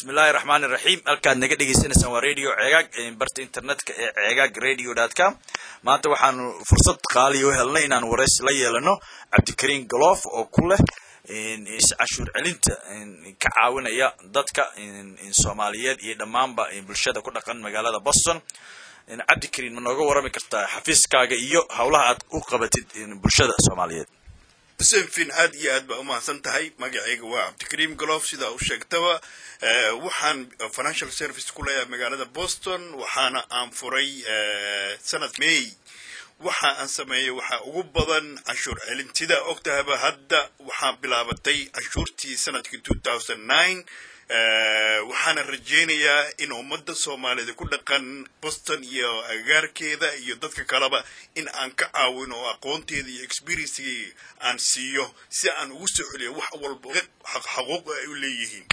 bismillahi raxmaan iraxiim halkaad naga dhegeysaneysaan waa radio ceegaag barta internetka ee ceegaag radio dot com maanta waxaanu fursad qaaliya u helnay inaan waraysi la yeelano cabdikariim goloof oo ku leh cashuur celinta ka caawinaya dadka soomaaliyeed iyo dhammaanba bulshada ku dhaqan magaalada boston cabdikariim ma nooga warrami kartaa xafiiskaaga iyo howlaha aad u qabatid bulshada soomaaliyeed xuseen fin aad iyo aad baa u mahadsan tahay magacayga waa cabdikariim golof sidaa u sheegtaba waxaan financial service ku leeyahay magaalada boston waxaana aan furay sanad may waxa aan sameeyey waxaa ugu badan canshuur celin sidaa ogtahaba hadda waxaa bilaabatay canshuurtii sanadkii two thousand nine waxaana rajaynayaa in ummadda soomaaliyed ku dhaqan boston iyo agagaarkeeda iyo dadka kaleba in aan ka caawino oo aqoonteeda iyo experiencegii aan siiyo si aan ugu soo celiyo wax walba xaquuq ay u leeyihiin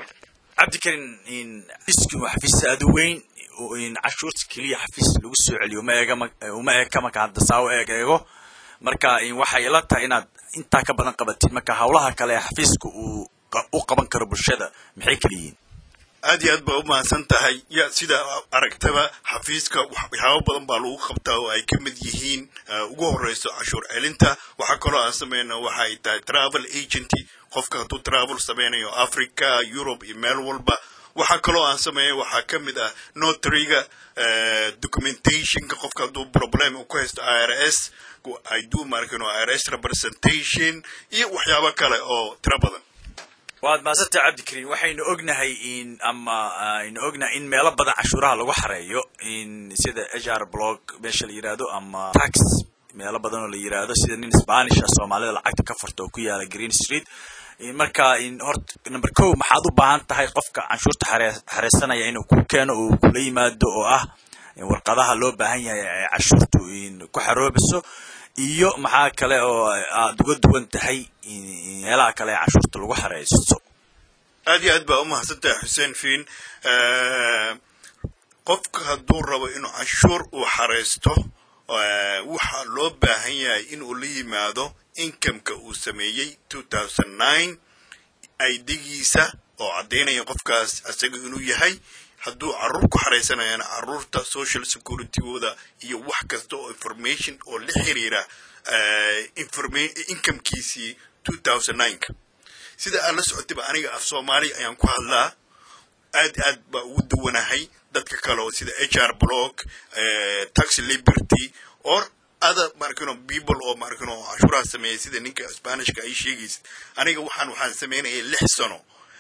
cabdikariin xafiiskin waa xafiis aada u weyn cashuurta keliya xafiis lagu soo celiyo uma eega uma eeka marka hadda saa u eeg eego marka waxay ila tahay inaad intaa ka badan qabatid marka howlaha kale ee xafiiska uu u qaban karo bulshada maxay kala yihiin aad iyo aad baa u mahadsan tahay ya sida aragtaba xafiiska waxyaabo badan baa lagu qabtaa oo ay ka mid yihiin ugu horeyso cashuur celinta waxaa kaloo aan sameyna waxay tahay travel agenty qofka hadduu travel sameynayo africa europe iyo meel walba waxaa kaloo aan sameeya waxaa ka mid ah notariga documentationka qofka hadduu problem ku haysto i r s i do markino i r s representation iyo waxyaabo kale oo tiro badan waad maasanta cabdikariim waxaynu ognahay in ama aynu ognahay in meelo badan cashuuraha lagu xareeyo in sida hr blog meesha la yirahdo ama tax meelo badan oo la yirahdo sida nin spanisha soomaalida lacagta ka furta oo ku yaala green street marka horta number ko maxaad u baahan tahay qofka canshuurta xareysanaya inuu ku keeno oo kula yimaado oo ah warqadaha loo baahan yahay ee cashuurtu ku xaroobiso iyo maxaa kale oo aad uga duwan tahay meelaha kale ee cashuurta lagu xareysto aad iyo aad baa u mahadsantahay xuseen fiin qofka hadduu rabo inuu canshuur uu xareysto waxaa loo baahan yahay inuu la yimaado incomeka uu sameeyey two thousand nine aidigiisa oo caddaynaya qofkaas isaga inuu yahay hadduu caruur ku xaraysanayana caruurta social securitygooda iyo wax kasta oo information oo la xiriira incomekiisii two thousand nineka sida aad la socotayba aniga af soomaaliya ayaan ku hadlaa aad aad baa ugu duwanahay dadka kale oo sida h r block tax liberty or other markino people oo markino cashuuraha sameeyay sida ninka spanishka ay sheegaysa aniga waxaan waxaan sameynayay lix sano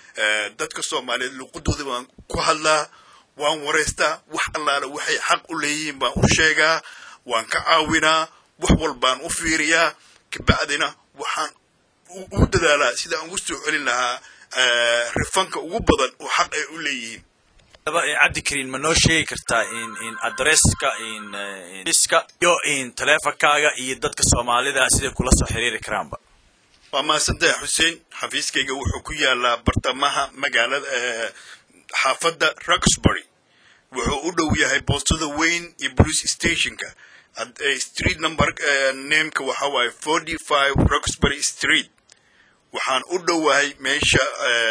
dadka soomaaliyeed luqadooda baan ku hadlaa waan waraystaa wax allaala waxay xaq u leeyihiin baan u sheegaa waan ka caawinaa wax walbaan u fiiriyaa kabacdina waxaan u dadaalaa sida aan ugu soo celin lahaa rifanka ugu badan oo xaq ay u leeyihiin cabdikariin ma noo sheegi kartaa in adresska iska iyo in taleefonkaaga iyo dadka soomaalida siday kula soo xiriiri karaanba waa mahadsantahay xuseen xafiiskayga wuxuu ku yaalaa bartamaha magaalada xaafadda roxbury wuxuu u dhow yahay boostada weyn iyo police stationka street number nameka waxa waaye forty five roxbury street waxaan u dhowahay meesha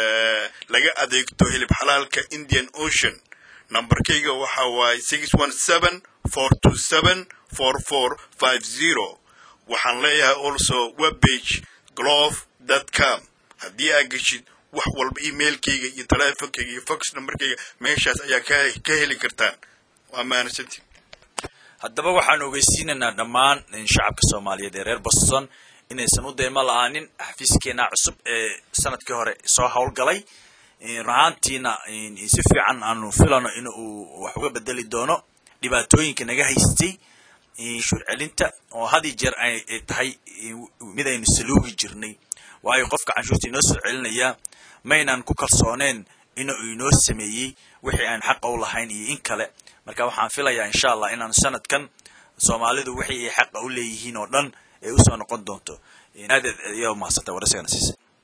laga adeegto hilib xalaalka indian ocean nambarkayga waxa waaye six one seven four two seven four four five zero waxaan leeyahay also webbage glove dot com haddii aa geshid wax walba emailkayga iyo teleefonkayga iyo fox numberkayga meeshaas ayaa ka heli kartaan waa mahadsanti haddaba waxaan ogeysiinaynaa dhammaan shacabka soomaaliyeed ee reer boston inaysan u deymo la-aanin xafiiskeena cusub ee sanadkii hore soo howlgalay runahaantiina si fiican aanu filano in uu wax uga bedeli doono dhibaatooyinka naga haystay shuur celinta oo had iyo jeer ay tahay mid aynu saluugi jirnay waayo qofka canshuurta inoo soo celinaya maynaan ku kalsooneen inuu inoo sameeyey wixii aan xaqa u lahayn iyo in kale marka waxaan filayaa insha allah inaanu sanadkan soomaalidu wixii ay xaqa u leeyihiin oo dhan ay usoo noqon doonto aad ayaa umahadsantaa waraysigana siisa